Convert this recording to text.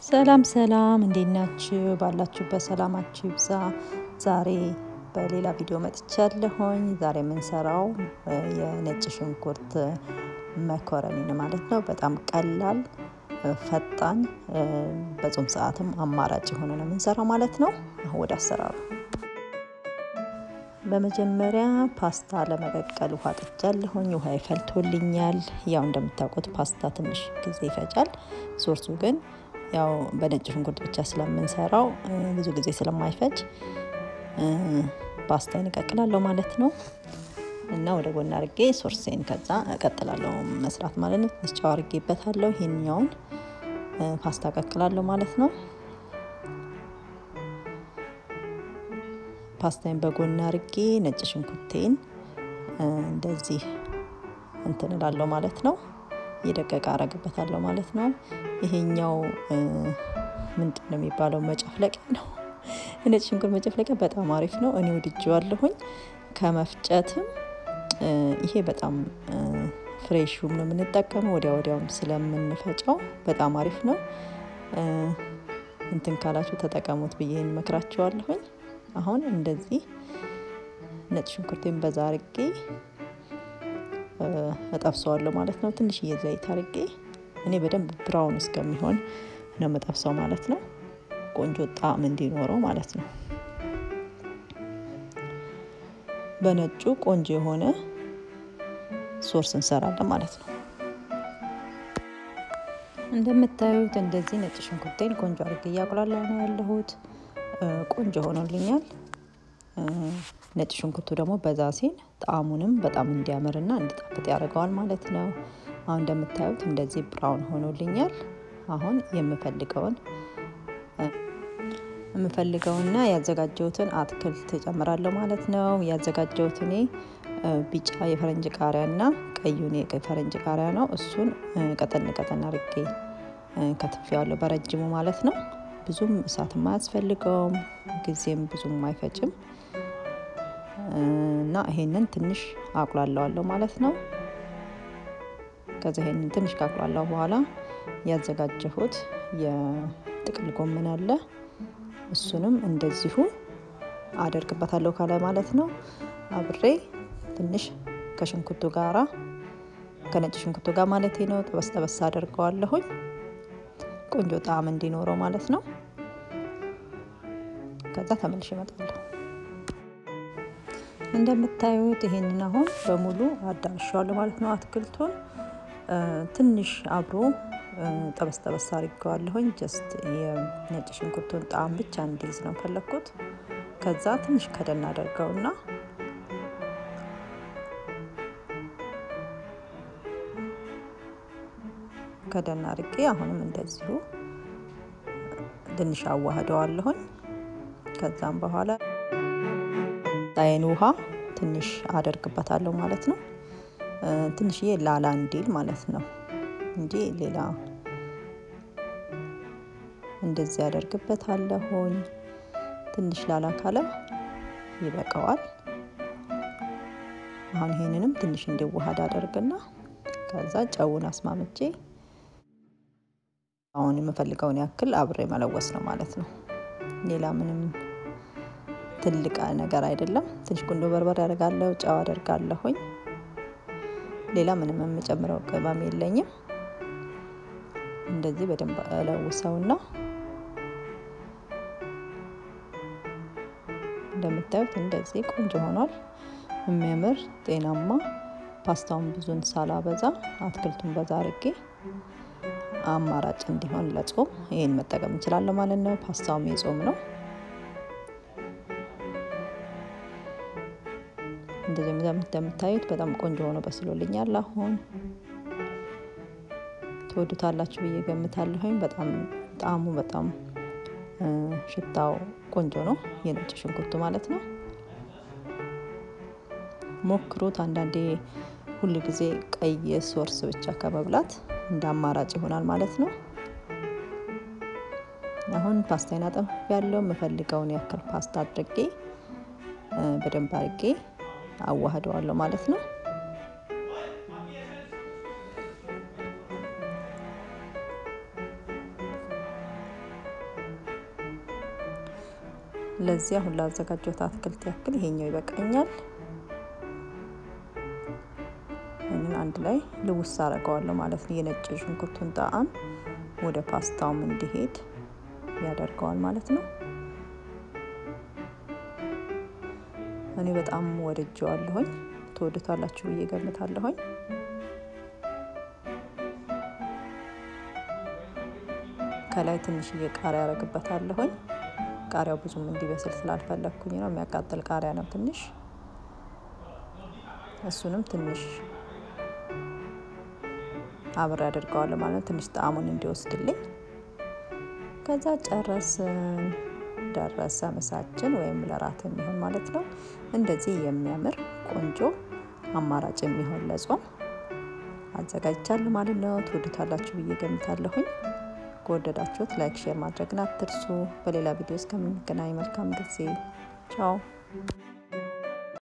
ሰላም ሰላም፣ እንዴት ናችሁ? ባላችሁበት ሰላማችሁ ይብዛ። ዛሬ በሌላ ቪዲዮ መጥቻለሁኝ። ዛሬ የምንሰራው የነጭ ሽንኩርት መኮረኒ ነው ማለት ነው። በጣም ቀላል፣ ፈጣን፣ በጾም ሰዓትም አማራጭ የሆነ ነው የምንሰራው ማለት ነው። አሁን ወደ አሰራሩ በመጀመሪያ ፓስታ ለመቀቀል ውሃ ጥጃለሁኝ። ውሃ ይፈልቶልኛል። ያው እንደምታውቁት ፓስታ ትንሽ ጊዜ ይፈጃል። ሶርሱ ግን ያው በነጭ ሽንኩርት ብቻ ስለምንሰራው ብዙ ጊዜ ስለማይፈጅ ፓስታዬን እቀቅላለሁ ማለት ነው። እና ወደ ጎን አድርጌ ሶርሴን ከዛ እቀጥላለሁ መስራት ማለት ነው። ትንሽ ጨው አድርጌበታለሁ። ይሄኛውን ፓስታ እቀቅላለሁ ማለት ነው። ፓስታዬን በጎን አድርጌ ነጭ ሽንኩርቴን እንደዚህ እንትን እላለሁ ማለት ነው። እየደቀቀ አረግበታለሁ ማለት ነው። ይሄኛው ምንድን ነው የሚባለው? መጨፍለቂያ ነው። ነጭ ሽንኩርት መጨፍለቂያ በጣም አሪፍ ነው። እኔ ወድጄዋለሁኝ። ከመፍጨትም ይሄ በጣም ፍሬሹም ነው የምንጠቀመው። ወዲያ ወዲያውም ስለምንፈጨው በጣም አሪፍ ነው። እንትን ካላችሁ ተጠቀሙት ብዬ እንመክራችኋለሁኝ። አሁን እንደዚህ ነጭ ሽንኩርቴን በዛ አርጌ እጠብሰዋለሁ ማለት ነው። ትንሽዬ ዘይት አርጌ እኔ በደንብ ብራውን እስከሚሆን ነው መጠብሰው ማለት ነው። ቆንጆ ጣዕም እንዲኖረው ማለት ነው። በነጩ ቆንጆ የሆነ ሶርስ እንሰራለን ማለት ነው። እንደምታዩት እንደዚህ ነጭ ሽንኩርቴን ቆንጆ አርጌ እያቁላላሁ ነው ያለሁት። ቆንጆ ሆኖልኛል። ነጭ ሽንኩርቱ ደግሞ በዛ ሲል ጣዕሙንም በጣም እንዲያምርና እንዲጣፍጥ ያደርገዋል ማለት ነው። አሁን እንደምታዩት እንደዚህ ብራውን ሆኖልኛል። አሁን የምፈልገውን የምፈልገውና ያዘጋጀሁትን አትክልት እጨምራለሁ ማለት ነው። ያዘጋጀሁት እኔ ቢጫ የፈረንጅ ቃሪያና ቀዩን የፈረንጅ ቃሪያ ነው። እሱን ቀጠን ቀጠን አርጌ ከትፌዋለሁ በረጅሙ ማለት ነው። ብዙም እሳት አያስፈልገውም፣ ጊዜም ብዙም አይፈጭም እና ይሄንን ትንሽ አቁላለዋለሁ ማለት ነው። ከዛ ይሄንን ትንሽ ካቁላላው በኋላ ያዘጋጀሁት የጥቅል ጎመን አለ። እሱንም እንደዚሁ አደርግበታለሁ ከላይ ማለት ነው። አብሬ ትንሽ ከሽንኩርቱ ጋራ ከነጭ ሽንኩርቱ ጋር ማለት ነው ጠበስ ጠበስ አደርገዋለሁኝ ቆንጆ ጣዕም እንዲኖረው ማለት ነው። ከዛ ተመልሼ እመጣለሁ። እንደምታዩት ይሄንን አሁን በሙሉ አዳርሻዋለሁ ማለት ነው። አትክልቱን ትንሽ አብሮ ጠበስ ጠበስ አድርገዋለሁኝ። ጀስት የነጭ ሽንኩርቱን ጣዕም ብቻ እንዲይዝ ነው ፈለግኩት። ከዛ ትንሽ ከደን አደርገውና ከደን አድርጌ አሁንም እንደዚሁ ትንሽ አዋህደዋለሁኝ። ከዛም በኋላ ጣይን ውሃ ትንሽ አደርግበታለሁ ማለት ነው። ትንሽዬ ላላ እንዲል ማለት ነው እንጂ ሌላ እንደዚህ አደርግበታለሁኝ። ትንሽ ላላ ካለ ይበቃዋል። አሁን ይሄንንም ትንሽ እንዲዋሃድ አደርግና ከዛ ጨውን አስማምቼ አሁን የምፈልገውን ያክል አብሬ መለወስ ነው ማለት ነው። ሌላ ምንም ትልቅ ነገር አይደለም። ትንሽ ቁንዶ በርበሬ አደርጋለሁ፣ ጨው አደርጋለሁኝ። ሌላ ምንም የምጨምረው ቅመም የለኝም። እንደዚህ በደንብ እለውሰውና እንደምታዩት እንደዚህ ቆንጆ ሆኗል። የሚያምር ጤናማ ፓስታውን ብዙን ሳላበዛ አትክልቱን በዛ አርጌ አማራጭ እንዲሆን ለጾም ይሄን መጠቀም እንችላለን ማለት ነው። ፓስታውም የጾም ነው። እንደዚህ እንደምታዩት በጣም ቆንጆ ሆኖ በስሎልኛል። አሁን ትወዱታላችሁ ብዬ ገምታለሁኝ። በጣም ጣዕሙ በጣም ሽታው ቆንጆ ነው፣ የነጭ ሽንኩርቱ ማለት ነው። ሞክሩት። አንዳንዴ ሁል ጊዜ ቀይ ሶርስ ብቻ ከመብላት እንደ አማራጭ ይሆናል ማለት ነው። አሁን ፓስታዬን አጠንፍ ያለው የምፈልገውን ያክል ፓስታ አድርጌ በደንብ አድርጌ አዋህደዋለሁ ማለት ነው። ለዚህ አሁን ላዘጋጀሁት አትክልት ያክል ይሄኛው ይበቃኛል። ይህንን አንድ ላይ ልውስ አደርገዋለሁ ማለት ነው። የነጭ ሽንኩርቱን ጣዕም ወደ ፓስታውም እንዲሄድ ያደርገዋል ማለት ነው። እኔ በጣም ወድጀዋለሁኝ። ትወዱታላችሁ ብዬ ገምታለሁኝ። ከላይ ትንሽዬ ቃሪያ ያደርግበታለሁኝ። ቃሪያው ብዙም እንዲበስል ስላልፈለግኩኝ ነው። የሚያቃጥል ቃሪያ ነው ትንሽ። እሱንም ትንሽ አብሬ አድርገዋለሁ ማለት ነው፣ ትንሽ ጣዕሙን እንዲወስድልኝ። ከዛ ጨረስን። ደረሰ ምሳችን ወይም ለራት የሚሆን ማለት ነው። እንደዚህ የሚያምር ቆንጆ አማራጭ የሚሆን ለጾም አዘጋጅቻለሁ ማለት ነው። ትወዱታላችሁ ብዬ ገምታለሁኝ። ከወደዳችሁት ላይክ፣ ሼር ማድረግን አትርሱ። በሌላ ቪዲዮ እስከምንገናኝ መልካም ጊዜ። ቻው